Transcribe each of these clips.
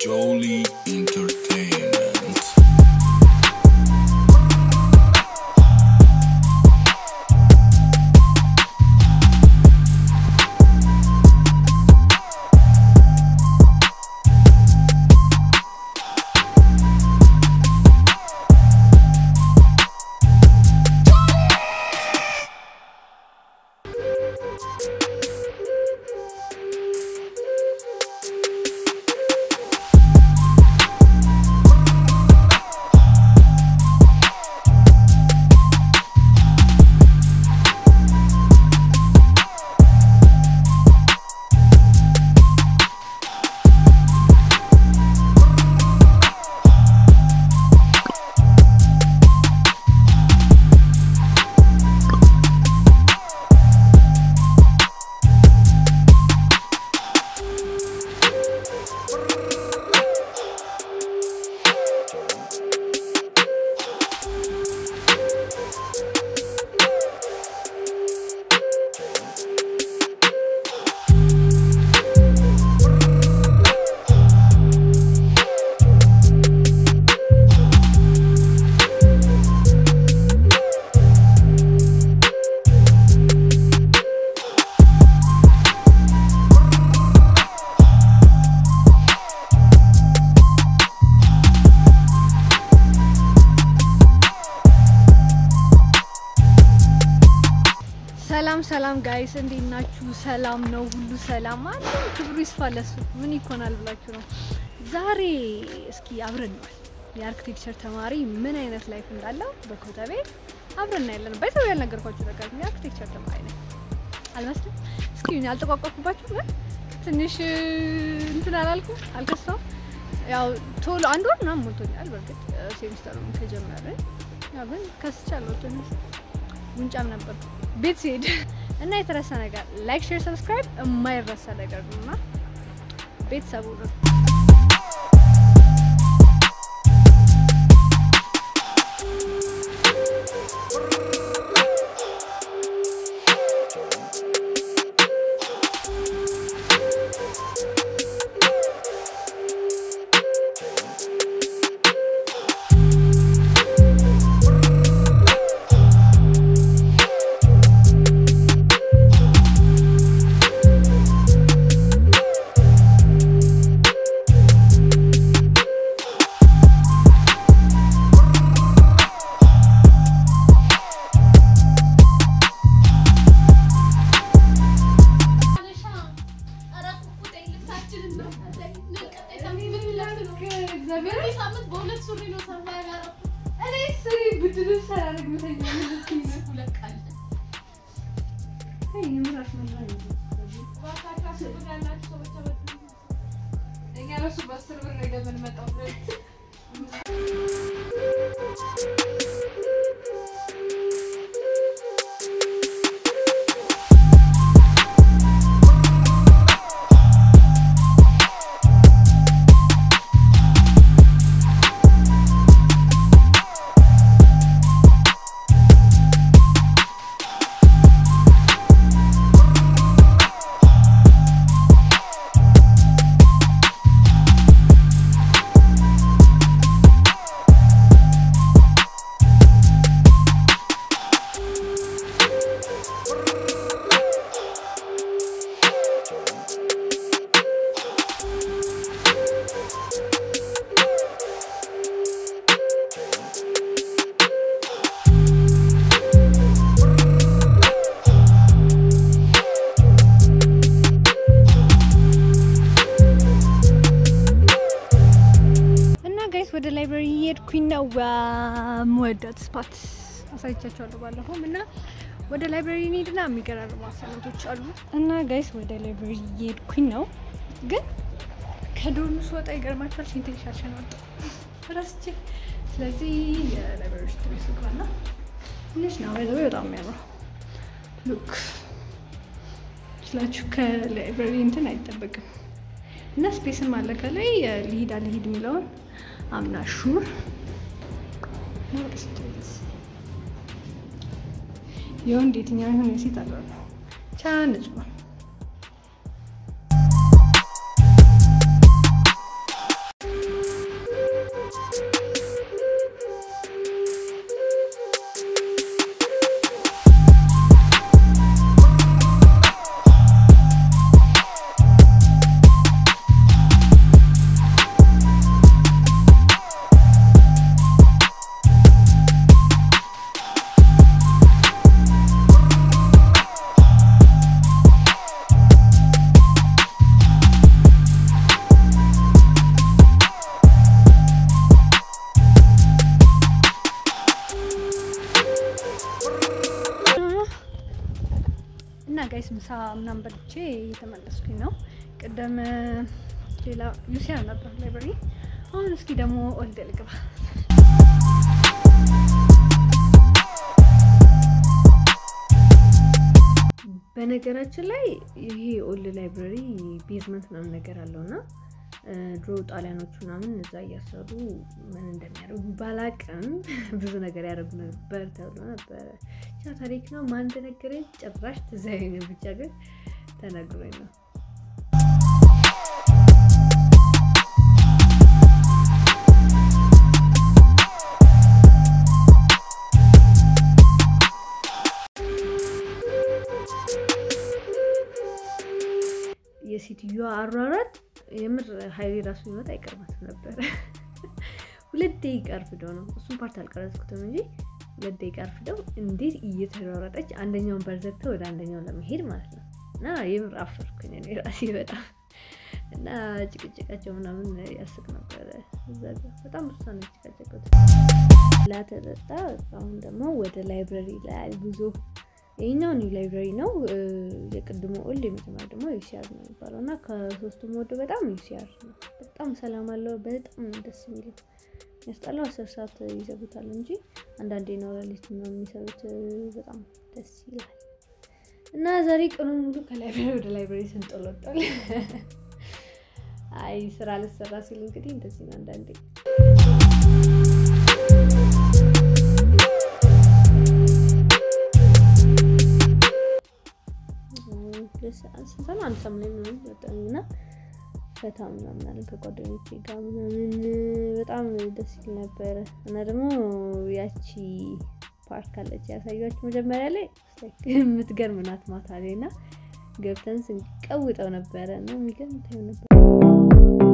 Jolie Entertainment. ሰላም ሰላም ጋይስ እንዴት ናችሁ? ሰላም ነው፣ ሁሉ ሰላም አለ። ክብሩ ይስፋ ለሱ ምን ይኮናል ብላችሁ ነው። ዛሬ እስኪ አብረን ነው የአርክቴክቸር ተማሪ ምን አይነት ላይፍ እንዳለው በኮተቤ አብረን ያለን ባይሰው ያልነገርኳችሁ ነገር ነው። የአርክቴክቸር ተማሪ ነኝ አልመስልም። እስኪ እኔ አልተቋቋምኩባችሁ ግን ትንሽ እንትን አላልኩም፣ አልከሳው ያው ቶሎ አንድ ወር ምናምን ሞልቶኛል። በእርግጥ ሴሚስተሩን ከጀመርን ያው ግን ከስቻለሁ ትንሽ ጉንጫም ነበር ቤት ሲሄድ እና የተረሳ ነገር ላይክ፣ ሼር፣ ሰብስክራይብ የማይረሳ ነገር ነው እና ቤተሰቡ ነው። እና ጋይስ ወደ ላይብራሪ እየሄድኩኝ ነው። መወዳት ስፓት አሳይቻቸዋለሁ ባለፈውም እና ወደ ላይብራሪ እንሂድና የሚገራርሙ አሳይመንቶች አሉ እና ጋይስ ወደ ላይብራሪ እየሄድኩኝ ነው። ግን ከዶርሙ ስወጣ ይገርማችኋል ሽንቴን ሻሸን ወጣ ረስቼ። ስለዚህ የላይብራሪ ውስጥ ቤት ስግባና ትንሽ ነው ወይ በጣም የሚያምረው ሉክ ስላችሁ ከላይብራሪ እንትን አይጠበቅም እና ስፔስም አለ ከላይ ልሂድ አልሂድ የሚለውን አምናሹር የወንድ የትኛው ይሁን የሴት አለ ቻ ንጹህ ነው። ምሳ ምናምን በልቼ እየተመለስኩኝ ነው። ቅደም ሌላ ዩሲያ ነበር ላይብረሪ። አሁን እስኪ ደግሞ ኦልድ ልግባ። በነገራችን ላይ ይሄ ኦልድ ላይብረሪ ቤዝመንት ምናምን ነገር አለው እና ድሮ ጣሊያኖቹ ምናምን እዛ እያሰሩ ምን እንደሚያደርጉ ባላቅም ብዙ ነገር ያደርጉ ነበር ተብሎ ነበረ። ብቻ ታሪክ ነው። ማን እንደነገረኝ ጭራሽ ትዝ አይለኝም። ብቻ ግን ተነግሮኝ ነው። የሴትዮዋ አሯሯጥ የምር ሀይሌ ራሱ ቢመጣ አይቀርባትም ነበረ። ሁለት ደቂቃ አርፍደው ነው እሱም ፓርት አልቀረጽኩትም እንጂ ሁለት ደቂቃ አርፍደው እንዴት እየተሯሯጠች አንደኛውን በር ዘግተው ወደ አንደኛው ለመሄድ ማለት ነው። እና የምር አፈርኩኝ እኔ ራሴ በጣም እና ጭቅጭቃቸው ምናምን ያስቅ ነበረ። እዛ ጋ በጣም ብዙ ነው የተጨቃጨቁት። ላተጠጣ አሁን ደግሞ ወደ ላይብረሪ ላይ ጉዞ ይህኛው ኒው ላይብራሪ ነው። የቅድሞ ኦልድ የመጀመሪያ ደግሞ ዩሲአር ነው የሚባለው እና ከሶስቱም ወደ በጣም ዩሲአር ነው። በጣም ሰላም አለው። በጣም ደስ የሚለው ያስጠላው አስር ሰዓት ይዘጉታል እንጂ አንዳንዴ ነው ሌሊት ነው የሚሰሩት። በጣም ደስ ይላል እና ዛሬ ቀኑ ሙሉ ከላይብራሪ ወደ ላይብራሪ ስንጠለጠል አይ ስራ ልሰራ ሲል እንግዲህ እንደዚህ ነው አንዳንዴ ስንሰማ አንድ ሰም ላይ ምናምን መጣኝ እና ፈታ ምናምን አለን ከጓደኞቼ ጋር ምናምን በጣም ደስ ይል ነበረ። እና ደግሞ ያቺ ፓርክ አለች ያሳያችሁ መጀመሪያ ላይ የምትገርም ናት። ማታ ላይ እና ገብተን ስንቀውጠው ነበረ እና የሚገርም ታዩ ነበር።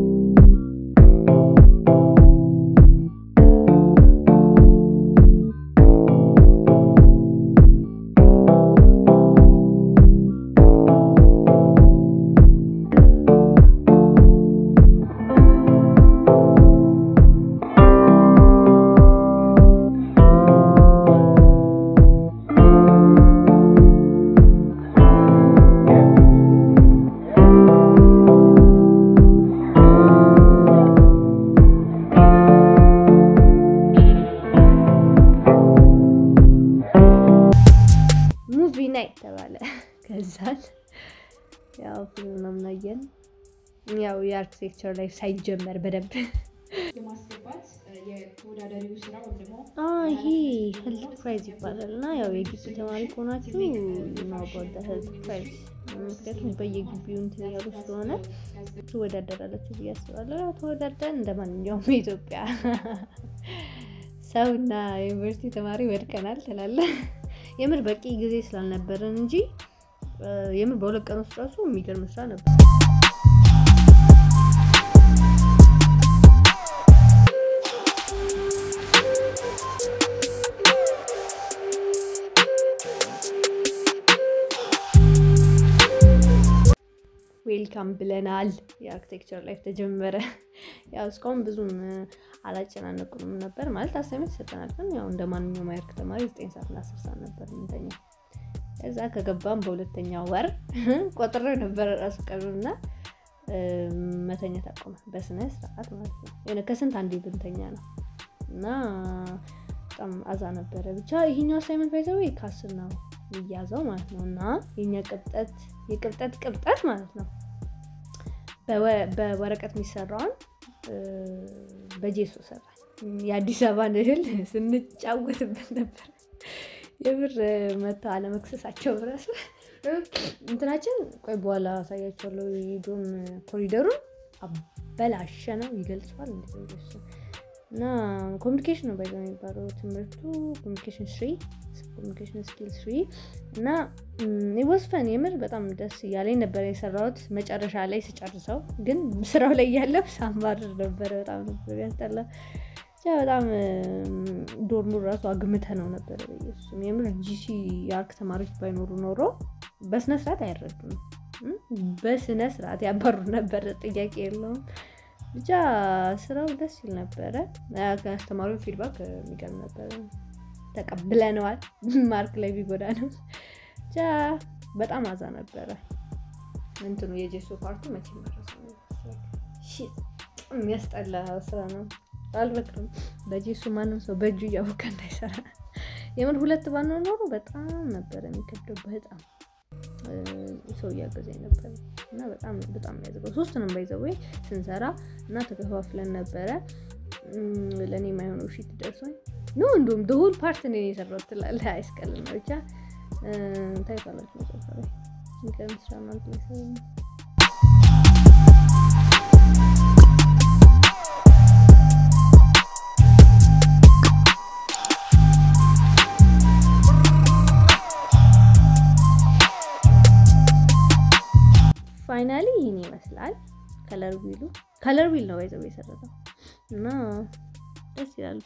ሙቪ ናይት ተባለ። ከዛን ያው ፊልም ምናምን አየን። ያው የአርኪቴክቸር ላይ ሳይጀመር በደንብ የማስገባት የተወዳዳሪው ስራ ወይም ደግሞ ይሄ ሄልት ፕራይዝ ይባላል እና ያው የግቢ ተማሪ ከሆናችሁ ማጓዳ ሄልት ፕራይዝ ምክንያቱም በየግቢው እንትን ያሉ ስለሆነ ትወዳደራላችሁ ብዬ አስባለሁ። ያው ተወዳደርን እንደ ማንኛውም የኢትዮጵያ ሰው እና ዩኒቨርሲቲ ተማሪ ወድቀናል ትላለህ። የምር በቂ ጊዜ ስላልነበረን እንጂ የምር በሁለት ቀን ውስጥ ራሱ የሚገርም ስራ ነበር። ዌልካም ብለናል። የአርኪቴክቸር ላይፍ ተጀመረ። ያው እስካሁን ብዙም አላጨናነቁንም ነበር ማለት አሳይመንት ይሰጠናል፣ ግን ያው እንደ ማንኛውም የአርክ ተማሪ ዘጠኝ ሰዓት እና አስር ሰዓት ነበር የምንተኛው። ከዛ ከገባም በሁለተኛው ወር ቆጥሬው ነበረ ራሱ ቀኑና መተኛት አቆመ፣ በስነ ስርዓት ማለት ነው። የሆነ ከስንት አንዴ ብንተኛ ነው እና በጣም አዛ ነበረ። ብቻ ይሄኛው አሳይመንት ባይዘው ከአስር ነው የሚያዘው ማለት ነው እና የኛ ቅብጠት የቅብጠት ቅብጠት ማለት ነው በወረቀት የሚሰራውን በጄሶ ሰራ የአዲስ አበባን እህል ስንጫወትበት ነበር። የብር መታ አለመክሰሳቸው ራሱ እንትናችን ቆይ በኋላ አሳያቸዋለሁ። የዶም ኮሪደሩን አበላሸ ነው ይገልጸዋል። እና ኮሚኒኬሽን ነው ባይዘ የሚባለው ትምህርቱ ኮሚኒኬሽን ስሪ ኮሚኒኬሽን ስኪል ስሪ እና ወስፈን የምር በጣም ደስ እያለኝ ነበር የሰራሁት። መጨረሻ ላይ ስጨርሰው ግን ስራው ላይ ያለው ሳምባር ነበረ። በጣም ነበር ያስጠላ። ብቻ በጣም ዶርሙ ራሱ አግምተ ነው ነበረ። በየሱም የምር ጂሲ የአርክ ተማሪዎች ባይኖሩ ኖሮ በስነ ስርዓት አይረዱም። በስነ ስርዓት ያባሩ ነበር። ጥያቄ የለውም። ብቻ ስራው ደስ ይል ነበረ። ከአስተማሪው ፊድባክ የሚገርም ነበረ። ተቀብለነዋል። ማርክ ላይ ቢጎዳ ነው ብቻ በጣም አዛ ነበረ። እንትኑ የጀሶ ፓርቱ መቼ መረሰ የሚያስጠላ ስራ ነው። አልበቅም በጀሱ ማንም ሰው በእጁ እያወቀ እንዳይሰራ። የምር ሁለት ባንሆን ኖሮ በጣም ነበረ የሚከብደው። በጣም ሰው እያገዘኝ ነበረ እና በጣም በጣም የሚያዝገው ሶስቱንም ባይዘዌ ስንሰራ እና ተከፋፍለን ነበረ። ለእኔ የማይሆነው ፊት ደርሶኝ ኖ እንዲሁም ደሆል ፓርት ነው የሰራሁት ትላለህ። አይስቀልና ብቻ ታይቷላችሁ መጽሐፍ ላይ ሚቀርም ስራ ማለት ላይ ፋይናሊ ይህን ይመስላል። ከለር ዊሉ ከለር ዊል ነው ይዘው የሰረተው እና ደስ ይላል።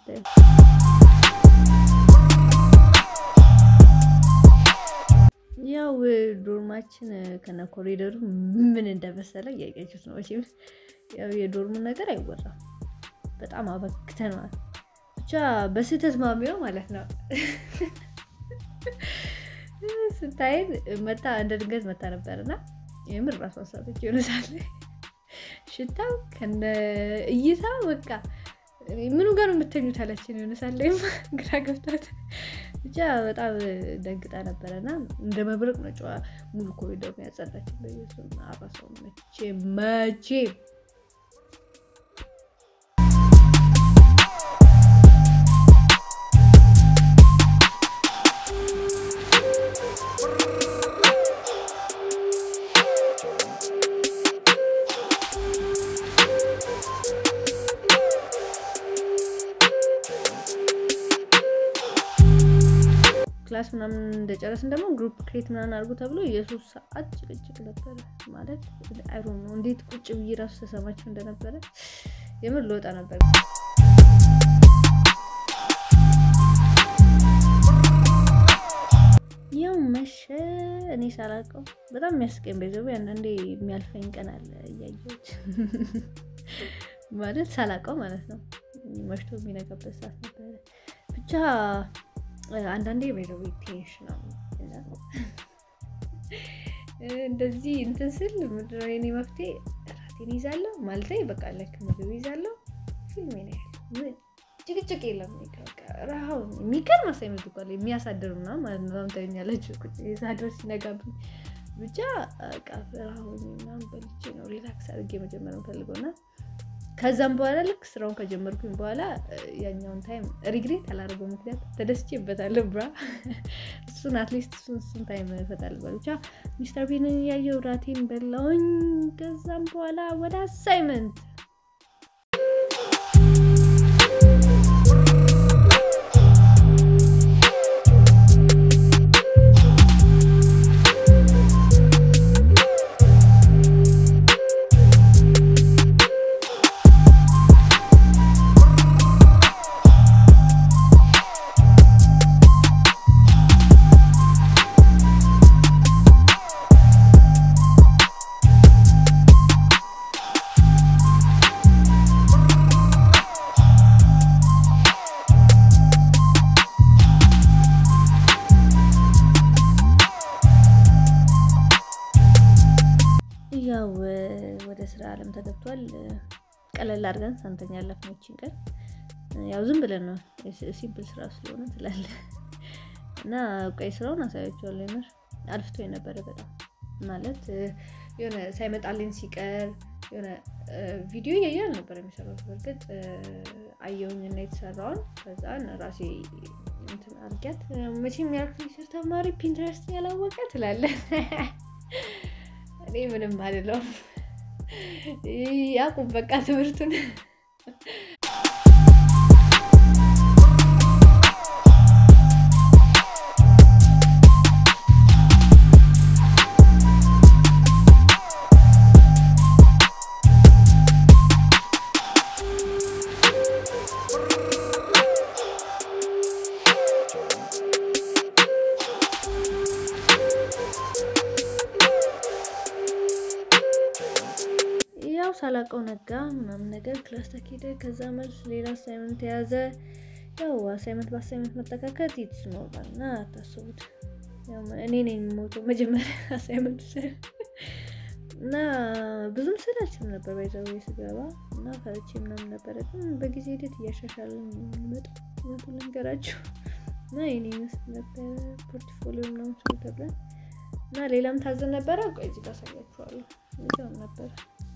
ያው ዶርማችን ከነ ኮሪደሩ ምን እንደመሰለ እያያችሁት ነው። መቼም ያው የዶርሙ ነገር አይወራም። በጣም አበክተነዋል። ብቻ በስህተት ማሚው ማለት ነው ስታይን መታ እንደ ድንገት መታ ነበርና የምር ራሱ አሳቶች ይሆነሳል። ሽታው ከነ እይታ በቃ ምኑ ጋር የምተኙት አለችን ይሆነሳል። ግራ ገብታት ብቻ በጣም ደንግጣ ነበረና እንደ መብረቅ ነው ጨዋ ሙሉ ኮሪደር ያጸዳችን። በየሱ አራሰው መቼ መቼ ክላስ ምናምን እንደጨረስን ደግሞ ግሩፕ ክሬት ምናምን አድርጎ ተብሎ የሶስት ሰዓት ጭቅጭቅ ነበረ። ማለት አይሮ ነው እንዴት ቁጭ ብዬ ራሱ ተሰማቸው እንደነበረ የምር ልወጣ ነበር። ያው መሸ። እኔ ሳላውቀው በጣም የሚያስቀኝ በይዘው አንዳንዴ የሚያልፈኝ ቀን አለ እያየሁት ማለት ሳላውቀው ማለት ነው። መሽቶ የሚነጋበት ሰዓት ነበረ ብቻ አንዳንዴ ቤተዊ ቴንሽን ነው እንደዚህ እንትን ስል ምንድነው የኔ መፍትሄ ራቴን ይዛለሁ ማለት በቃ ልክ ምግብ ይዛለሁ ፊልም ነው ያለው ጭቅጭቅ የለም ረሃው የሚገርም አሳይመንት እኮ የሚያሳድር ምናምን ማለት ነው ታኛለች ሳድር ሲነጋብኝ ብቻ ረሃው ምናምን በልቼ ነው ሪላክስ አድርጌ መጀመር የምፈልገው እና ከዛም በኋላ ልክ ስራውን ከጀመርኩኝ በኋላ ያኛውን ታይም ሪግሬት አላደረገው። ምክንያት ተደስቼበታለሁ። ብራ እሱን አትሊስት እሱን እሱን ታይም እፈታለሁ። ብቻ ሚስተር ቢንን ያየው ራቴን በላውኝ። ከዛም በኋላ ወደ አሳይመንት ያው ወደ ስራ አለም ተገብቷል። ቀለል አድርገን ሳንተኛ ያለፍነው ይችን ቀን ያው ዝም ብለን ነው ሲምፕል ስራ ስለሆነ ትላለ እና ቀይ ስራውን አሳያቸዋለሁ። የምር አልፍቶ የነበረ በጣም ማለት የሆነ ሳይመጣልኝ ሲቀር የሆነ ቪዲዮ እያየ ነበር የሚሰራው። በእርግጥ አየውኝ እና የተሰራውን ከዛን ራሴ እንትን አድርጊያት መቼም የአርክቴክቸር ተማሪ ፒንትረስት ያላወቀ ትላለ እኔ ምንም አልለውም። ያቁም በቃ ትምህርቱን ያው ሳላቀው ነጋ ምናምን ነገር ክላስ ተኬደ። ከዛ መልስ ሌላ አሳይመንት የያዘ ያው አሳይመንት በአሳይመንት መጠካከት ይትስ ኖርማል እና አታስቡት። እኔ ነኝ የምሞተው መጀመሪያ አሳይመንቱ እና ብዙም ስላችም ነበር ባይዘው ስገባ እና ፈርቼ ምናምን ነበረ። ግን በጊዜ ሂደት እያሻሻልን መጣ እውነቱን ልንገራችሁ እና የኔ ይመስል ነበረ ፖርትፎሊዮ ምናምን ስሉ ተብለን እና ሌላም ታዘን ነበረ። ቆይ እዚህ ጋር አሳያችኋለሁ። እዚያውም ነበረ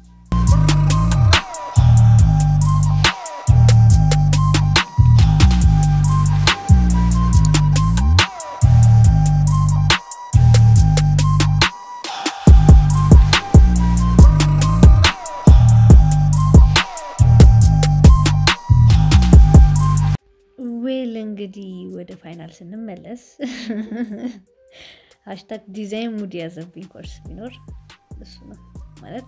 ዌል እንግዲህ ወደ ፋይናል ስንመለስ ሀሽታግ ዲዛይን ሙድ ያዘብኝ ኮርስ ቢኖር እሱ ነው ማለት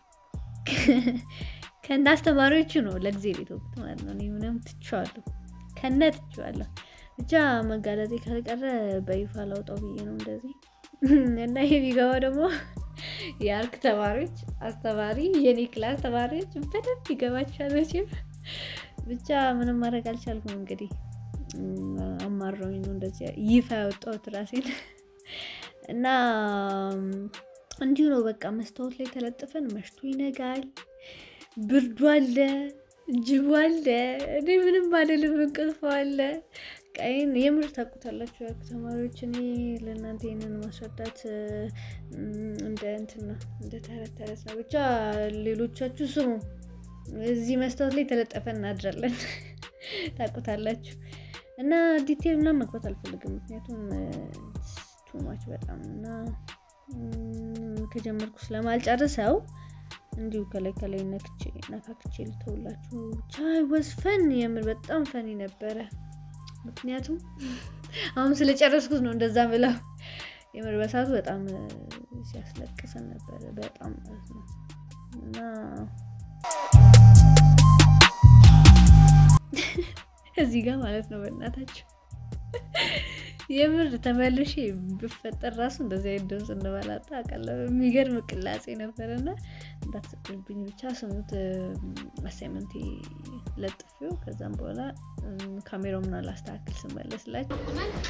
ከእነ አስተማሪዎቹ ነው ለጊዜ ቤት ማለት ነው። እኔ ምንም ትቼዋለሁ፣ ከነ ትቼዋለሁ። ብቻ መጋለጤ ካልቀረ በይፋ ላውጣው ብዬ ነው እንደዚህ እና ይሄ ቢገባ ደግሞ የአርክ ተማሪዎች አስተማሪ የኔ ክላስ ተማሪዎች በደንብ ይገባቸዋል መቼም ብቻ ምንም ማድረግ አልቻልኩም። እንግዲህ አማረውኝ ነው እንደዚህ ይፋ ያወጣሁት ራሴን እና እንዲሁ ነው በቃ መስታወት ላይ ተለጥፈን መሽቶ ይነጋል፣ ብርዱ አለ፣ ጅቡ አለ፣ እኔ ምንም አልልም፣ እንቅልፍ አለ። ቀይን የምር ታውቁታላችሁ ያልኩ ተማሪዎች፣ እኔ ለእናንተ ይህንን ማስረዳት እንደ እንትን ነው እንደ ተረት ተረት ነው። ብቻ ሌሎቻችሁ ስሙ። እዚህ መስታወት ላይ ተለጠፈን እናድራለን። ታውቁታላችሁ። እና ዲቴል ምናምን መግባት አልፈልግም፣ ምክንያቱም ቱማች በጣም እና ከጀመርኩ ስለማልጨርሰው እንዲሁ ከላይ ከላይ ነክቼ ነካክቼ ልተውላችሁ። ብቻ ወዝ ፈን የምር በጣም ፈኒ ነበረ። ምክንያቱም አሁን ስለጨረስኩት ነው እንደዛ ብለው የምር በሳቱ በጣም ሲያስለቅሰን ነበረ በጣም ማለት ነው እና እዚህ ጋር ማለት ነው በእናታቸው የምር ተመልሼ ብፈጠር ራሱ እንደዚህ አይነት ድምፅ እንደባላጣ አውቃለሁ። የሚገርም ቅላጼ ነበረና እንዳትስቅልብኝ ብቻ ስሙት። አሳይመንቴ ለጥፊው ከዛም በኋላ ካሜራው ምና ላስተካክል ስመለስላችሁ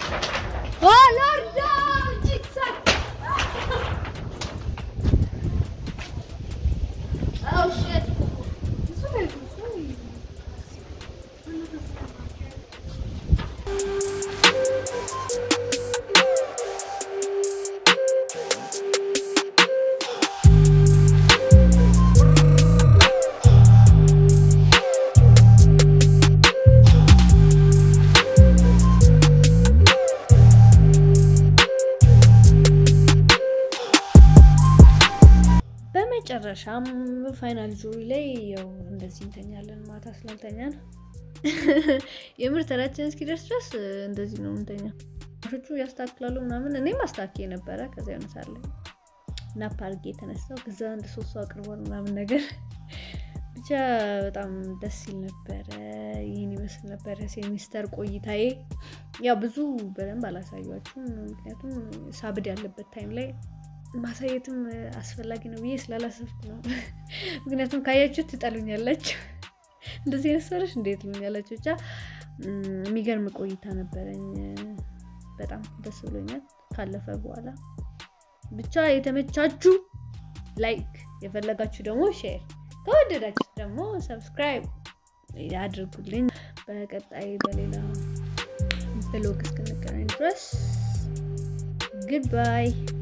መጨረሻም ፋይናል ጁሪ ላይ ያው እንደዚህ እንተኛለን። ማታ ስላልተኛን የምር ተራችን እስኪደርስ ድረስ እንደዚህ ነው እንተኛ። ሾቹ ያስተካክላሉ ምናምን እኔም አስተካክዬ ነበረ። ከዛ የሆነ ሳለ ናፕ አድርጌ የተነሳው ከዛ አንድ ሶስት ሰው አቅርቧል ምናምን ነገር ብቻ በጣም ደስ ይል ነበረ። ይህን ይመስል ነበረ ሴሚስተር ቆይታዬ። ያው ብዙ በደንብ አላሳያችሁም፣ ምክንያቱም ሳብድ ያለበት ታይም ላይ ማሳየትም አስፈላጊ ነው ብዬ ስላላሰብኩ ነው። ምክንያቱም ካያችሁ ትጠሉኛላችሁ። እንደዚህ አይነት ሰዎች እንዴት ትሉኛላችሁ። ብቻ የሚገርም ቆይታ ነበረኝ። በጣም ደስ ብሎኛል ካለፈ በኋላ። ብቻ የተመቻችሁ ላይክ፣ የፈለጋችሁ ደግሞ ሼር፣ ከወደዳችሁ ደግሞ ሰብስክራይብ ያድርጉልኝ። በቀጣይ በሌላ ብሎግ እስክንገናኝ ድረስ ግድባይ